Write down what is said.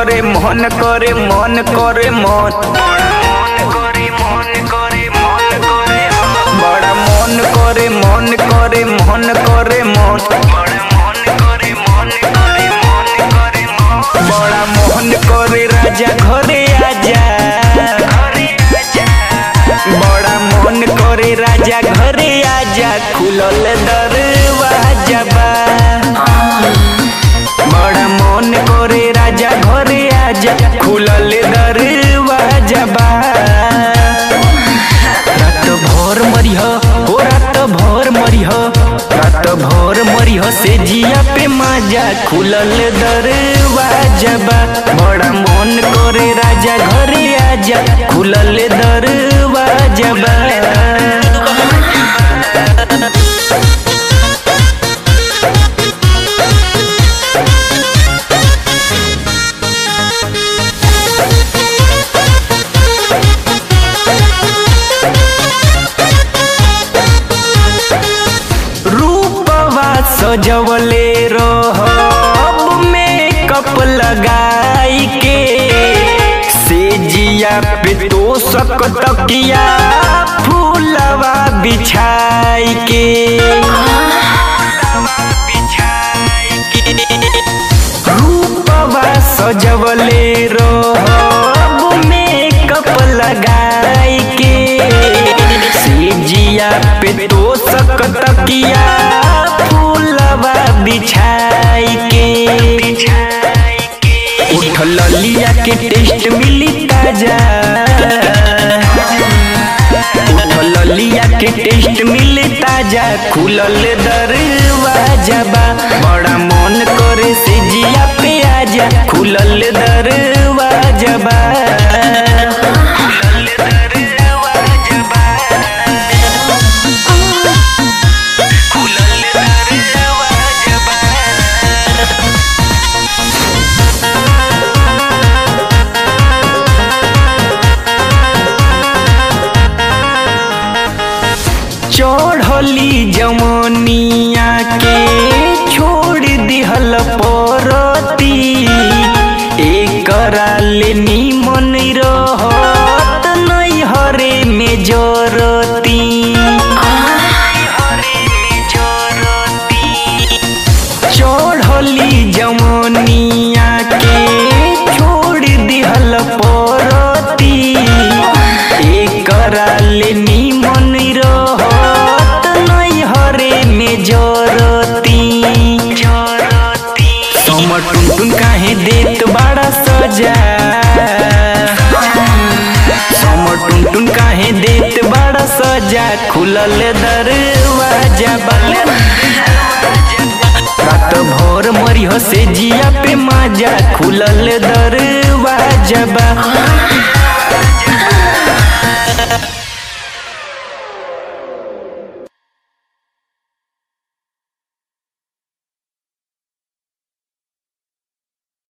करे मन करे मन करे मन बड़ा मन करे मन करे मन करे मन बड़ा मोहन करे राजा घरे आजा बड़ा मन करे राजा घरे आजा खुलल दरवाजा बा बड़ा मन करे राजा घरे आजा खुलल दरवाजा बा रात भर मरिह हो रात भर मरिह रात भर मरिह से जिया पे माजा खुलल दरवाजा बा बड़ा मन करे राजा घरे आजा खुलल दरवाजा बा रूपवा सजवले रहब मेकअप लगाई के सेजिया पे तो सक तकिया फूलवा बिछाई के रूपवा सजवले रहब मेकअप लगाई के सेजिया पे तो सक तकिया फूलवा बिछाई के उठल लिया के टेस्ट मिली ताजा उठल लिया के टेस्ट मिली ताजा खुलल दरवाजा बा बड़ा मन करे से जिया पे आजा खुलल दरवाजा बा चढ़ली जमनिया के छोड़ दिहल परती एकरा ले निमन रहत नैहरे में जरती चढ़ली जमनिया के छोड़ दिहल परती एकरा ले निमन रहत नैहरे में जरती समर टुनटुन काहे देत बड़ा सजा समर टुनटुन काहे देत बड़ा सजा खुलल दरवाजा बा रात भर मरिह से जिया पे माजा खुलल दरवाजा बा